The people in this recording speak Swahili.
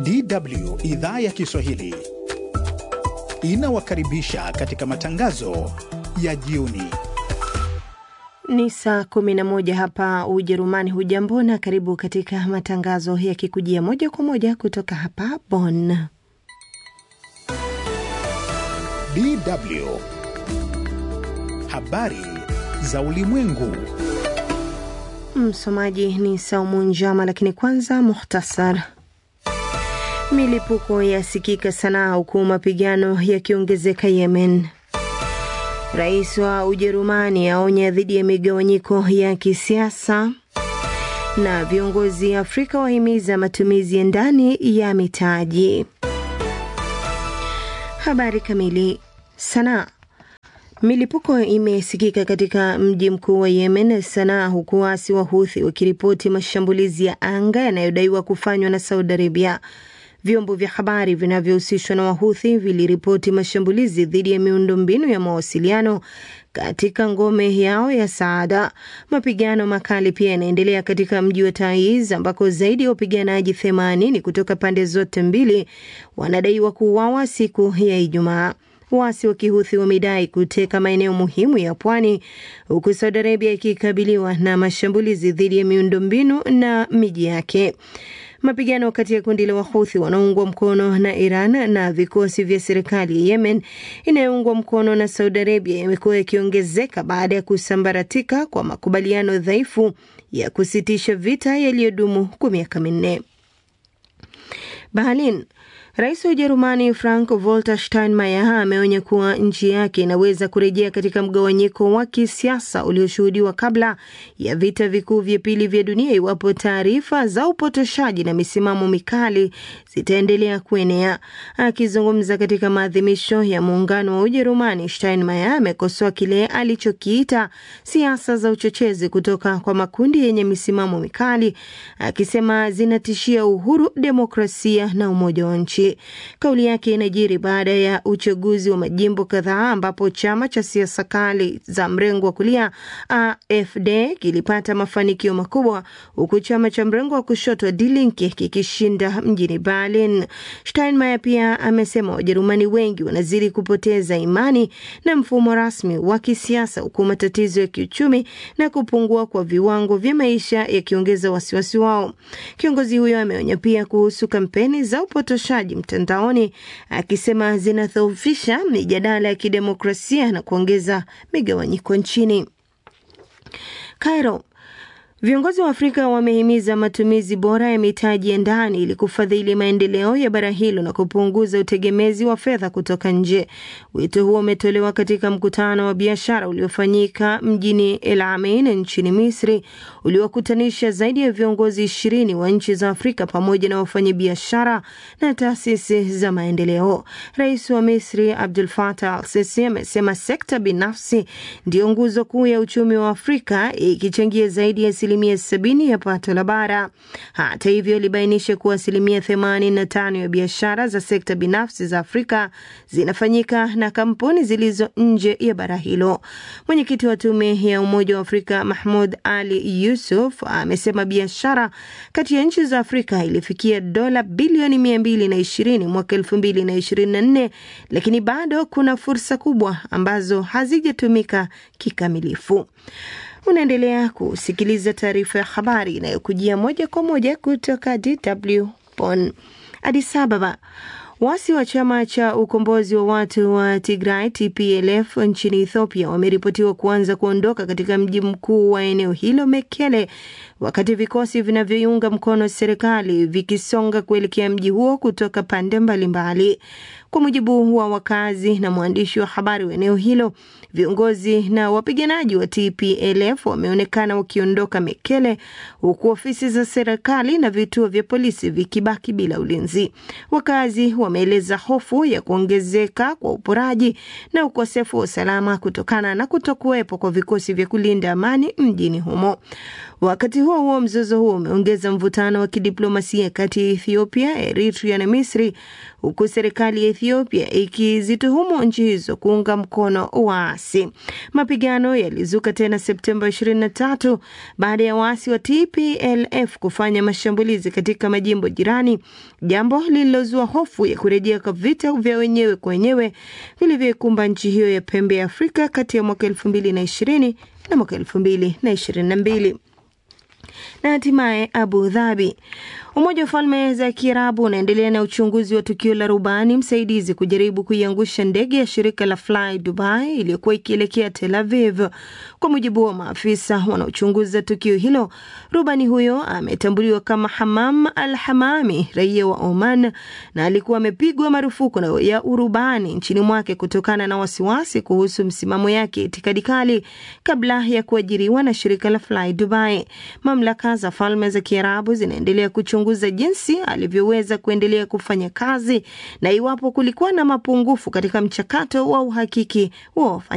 DW idhaa ya Kiswahili inawakaribisha katika matangazo ya jioni. Ni saa 11 hapa Ujerumani. Hujambo na karibu katika matangazo yakikujia moja kwa moja kutoka hapa Bonn. DW habari za ulimwengu. Msomaji ni Saumu Njama, lakini kwanza muhtasar. Milipuko yasikika Sanaa huku mapigano yakiongezeka Yemen. Rais wa Ujerumani aonya dhidi ya migawanyiko ya kisiasa, na viongozi Afrika wahimiza matumizi ya ndani ya mitaji. Habari kamili. Sanaa. Milipuko imesikika katika mji mkuu wa Yemen, Sanaa, huku waasi wa Huthi wakiripoti mashambulizi ya anga yanayodaiwa kufanywa na Saudi Arabia. Vyombo vya habari vinavyohusishwa na Wahuthi viliripoti mashambulizi dhidi ya miundombinu ya mawasiliano katika ngome yao ya Saada. Mapigano makali pia yanaendelea katika mji wa Taiz ambako zaidi ya wapiganaji 80 kutoka pande zote mbili wanadaiwa kuuawa siku ya Ijumaa. Waasi wa Kihuthi wamedai kuteka maeneo muhimu ya pwani huku Saudi Arabia ikikabiliwa na mashambulizi dhidi ya miundombinu na miji yake. Mapigano kati ya kundi la Wahuthi wanaoungwa mkono na Iran na vikosi vya serikali ya Yemen inayoungwa mkono na Saudi Arabia yamekuwa yakiongezeka baada ya kusambaratika kwa makubaliano dhaifu ya kusitisha vita yaliyodumu kwa miaka minne. Berlin. Rais wa Ujerumani Frank Walter Steinmeier ameonya kuwa nchi yake inaweza kurejea katika mgawanyiko wa kisiasa ulioshuhudiwa kabla ya vita vikuu vya pili vya dunia iwapo taarifa za upotoshaji na misimamo mikali zitaendelea kuenea. Akizungumza katika maadhimisho ya muungano wa Ujerumani, Steinmeier amekosoa kile alichokiita siasa za uchochezi kutoka kwa makundi yenye misimamo mikali, akisema zinatishia uhuru, demokrasia na umoja wa nchi. Kauli yake inajiri baada ya uchaguzi wa majimbo kadhaa ambapo chama cha siasa kali za mrengo wa kulia AfD kilipata mafanikio makubwa huku chama cha mrengo wa kushoto Die Linke kikishinda mjini Berlin. Steinmeier pia amesema Wajerumani wengi wanazidi kupoteza imani na mfumo rasmi wa kisiasa huku matatizo ya kiuchumi na kupungua kwa viwango vya maisha yakiongeza wasiwasi wao. Kiongozi huyo ameonya pia kuhusu kampeni za upotoshaji mtandaoni akisema zinadhoofisha mijadala ya kidemokrasia na kuongeza migawanyiko nchini. Cairo. Viongozi wa Afrika wamehimiza matumizi bora ya mitaji ya ndani ili kufadhili maendeleo ya bara hilo na kupunguza utegemezi wa fedha kutoka nje. Wito huo umetolewa katika mkutano wa biashara uliofanyika mjini El Ain nchini Misri, uliowakutanisha zaidi ya viongozi ishirini wa nchi za Afrika pamoja na wafanyabiashara na taasisi za maendeleo. Rais wa Misri Abdul Fatah Al Sisi amesema sekta binafsi ndiyo nguzo kuu ya uchumi wa Afrika ikichangia zaidi ya asilimia sabini ya pato la bara. Hata hivyo, ilibainisha kuwa asilimia themanini na tano ya biashara za sekta binafsi za Afrika zinafanyika na kampuni zilizo nje ya bara hilo. Mwenyekiti wa tume ya Umoja wa Afrika Mahmud Ali Yusuf amesema biashara kati ya nchi za Afrika ilifikia dola bilioni mia mbili na ishirini mwaka elfu mbili na ishirini na nne lakini bado kuna fursa kubwa ambazo hazijatumika kikamilifu. Unaendelea kusikiliza taarifa ya habari inayokujia moja kwa moja kutoka DW Bonn. Addis Ababa. Waasi wa chama cha ukombozi wa watu wa Tigray TPLF nchini Ethiopia wameripotiwa kuanza kuondoka katika mji mkuu wa eneo hilo Mekele, wakati vikosi vinavyoiunga mkono serikali vikisonga kuelekea mji huo kutoka pande mbalimbali. Kwa mujibu wa wakazi na mwandishi wa habari wa eneo hilo, viongozi na wapiganaji wa TPLF wameonekana wakiondoka Mekele, huku ofisi za serikali na vituo vya polisi vikibaki bila ulinzi. Wakazi wameeleza hofu ya kuongezeka kwa uporaji na ukosefu wa usalama kutokana na kutokuwepo kwa vikosi vya kulinda amani mjini humo. Wakati huo huo, mzozo huo umeongeza mvutano wa kidiplomasia kati ya Ethiopia, Eritrea na Misri, huku serikali ya Ethiopia ikizituhumu nchi hizo kuunga mkono waasi. Mapigano yalizuka tena Septemba 23 baada ya waasi wa TPLF kufanya mashambulizi katika majimbo jirani, jambo lililozua hofu ya kurejea kwa vita vya wenyewe kwa wenyewe vilivyoikumba nchi hiyo ya pembe ya Afrika kati ya mwaka 2020 na mwaka 2022 na hatimaye Abu Dhabi. Umoja wa Falme za Kiarabu unaendelea na uchunguzi wa tukio la rubani msaidizi kujaribu kuiangusha ndege ya shirika la Fly Dubai iliyokuwa ikielekea Tel Aviv. Kwa mujibu wa maafisa wanaochunguza tukio hilo, rubani huyo ametambuliwa kama Hamam Al Hamami, raia wa Oman, na alikuwa amepigwa marufuku na ya urubani nchini mwake kutokana na wasiwasi kuhusu msimamo yake itikadi kali kabla ya kuajiriwa na shirika la Fly Dubai. Mamlaka za Falme za Kiarabu zinaendelea kuchunguza jinsi alivyoweza kuendelea kufanya kazi na iwapo kulikuwa na mapungufu katika mchakato wa uhakiki wa